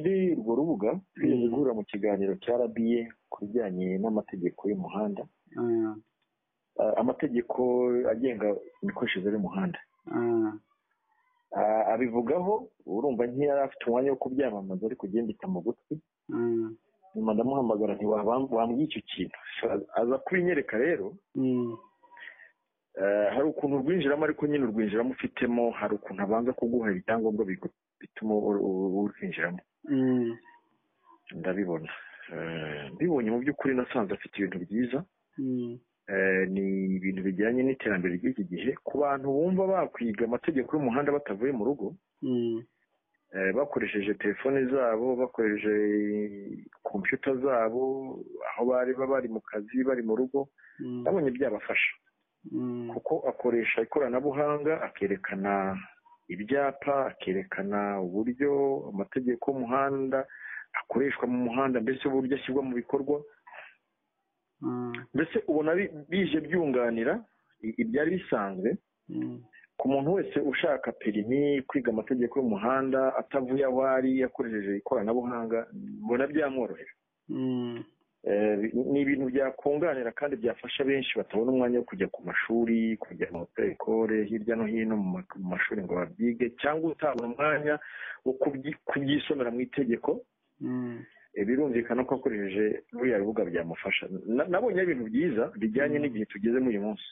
urwo rubuga rwigeze guhura mu kiganiro cya RBA ku bijyanye n'amategeko y'umuhanda Ah, amategeko agenga imikoreshereze y'umuhanda Ah, abivugaho urumva ntiyari afite umwanya wo kubyamamaza ariko ugiye mbita mu gutwi nyuma ndamuhamagara nti "Wabam- wambwiye icyo kintu So, aza kubinyereka rero Eh, hari ukuntu urwinjiramo ariko nyine urwinjiramo ufitemo hari ukuntu abanza kuguha ibyangombwa bigu- bituma ur- ur- urwinjiramo ndabibona Eh, mbibonye mu by'ukuri nasanze afite ibintu byiza Eh, ni ibintu bijyanye n'iterambere ry'iki gihe ku bantu bumva bakwiga amategeko y'umuhanda batavuye mu rugo eh, bakoresheje telefone zabo bakoresheje kompiyuta zabo aho bari baba bari mu kazi bari mu rugo ndabonye byabafasha kuko akoresha ikoranabuhanga akerekana ibyapa akerekana uburyo amategeko y'umuhanda akoreshwa mu muhanda mbese uburyo ashyirwa mu bikorwa mbese ubona bi- bije byunganira i- ibyari bisanzwe ku muntu wese ushaka perimi kwiga amategeko y'umuhanda atavuye aho ari akoresheje ikoranabuhanga mbona byamworohera Eh, bi- ni ibintu byakunganira kandi byafasha benshi batabona umwanya wo kujya ku mashuri kujya mu ekore hirya no hino mu ma- mu mashuri ngo babyige cyangwa utabona umwanya wo kubyi- kubyisomera mu itegeko Eh, birumvikana ko akoresheje ruriya rubuga byamufasha Na- nabonye ari ibintu byiza bijyanye n'igihe tugezemo uyu munsi